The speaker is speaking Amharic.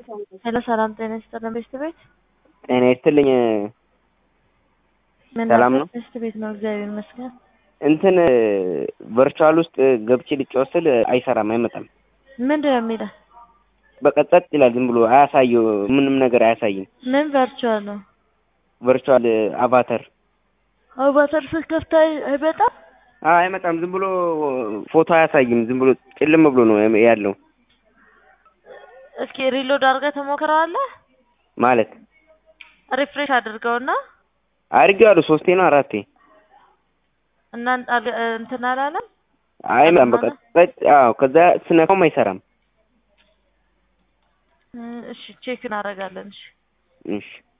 ሄሎ ሰላም ጤና ይስጥልን ቤስት ቤት ጤና ይስጥልኝ። ምን ሰላም ነበር? ነው? ቤስት ቤት ነው እግዚአብሔር ይመስገን። እንትን ቨርቹዋል ውስጥ ገብቼ ልጫወት ስል አይሰራም፣ አይመጣም። ምንድን ነው የሚለው? በቃ ጸጥ ይላል። ዝም ብሎ አያሳየው፣ ምንም ነገር አያሳይም። ምን ቨርቹዋል ነው? ቨርቹዋል አቫተር አቫተር ስትከፍት አይ- አይመጣም? አዎ፣ አይመጣም። ዝም ብሎ ፎቶ አያሳይም። ዝም ብሎ ጭልም ብሎ ነው ያለው እስኪ ሪሎድ አድርገህ ተሞክረዋለህ? ማለት ሪፍሬሽ አድርገውና አድርጌዋለሁ። ሶስቴ ነው አራቴ። እና አል- እንትን አላለም? አይመጣም። በቃ ጸጥ። አዎ፣ ከዛ ስነካውም አይሰራም። እሺ ቼክ እናደርጋለን። እሺ እሺ